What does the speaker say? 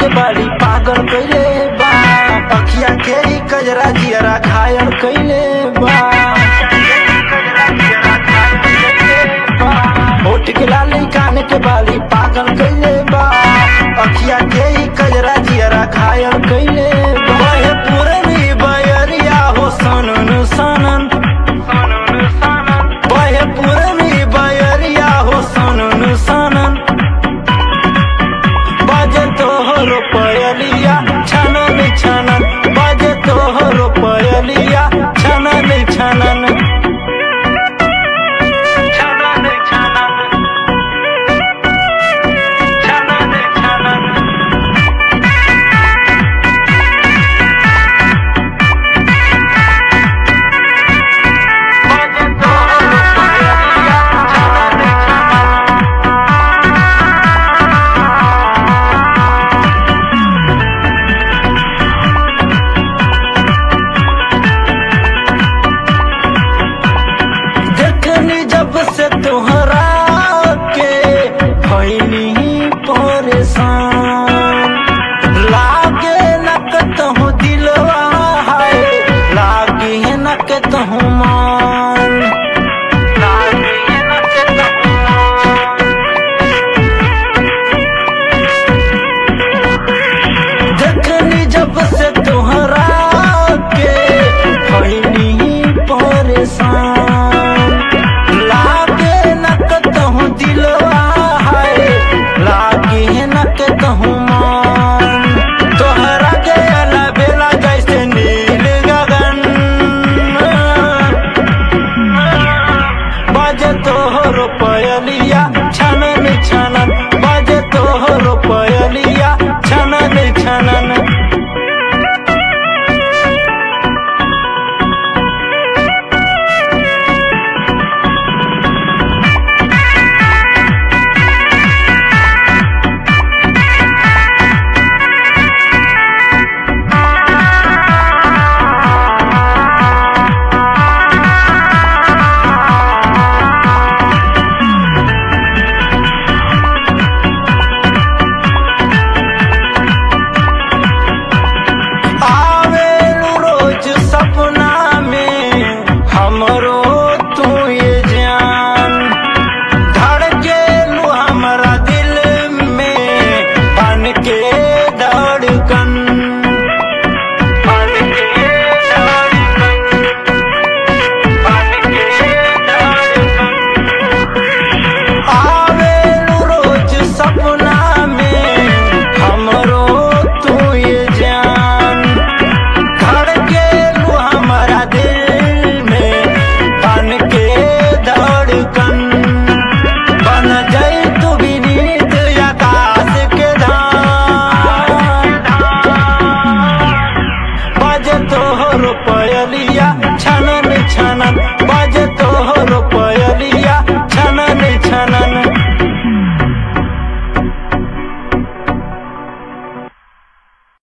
के बाली पागल कइले बा अखिया के ही कजरा जियरा घायल कइले बा होठ के लाली कान के बाली पागल कइले बा अखिया के ही कजरा जियरा घायल कइले बा बहे पुरनी बयरिया हो सनन सनन बहे पुरनी बयरिया हो सनन सनन बाजे तोहरो पयलिया छनन छनन बाजे तोहरो पयलिया छनन छनन छनन छनन छनन छनन बाजे तोहरो पयलिया छनन छनन देखनी जब से तोहरा के भइनी परेशान लागे न कहूँ दिलवा है लागे न कहूँ मान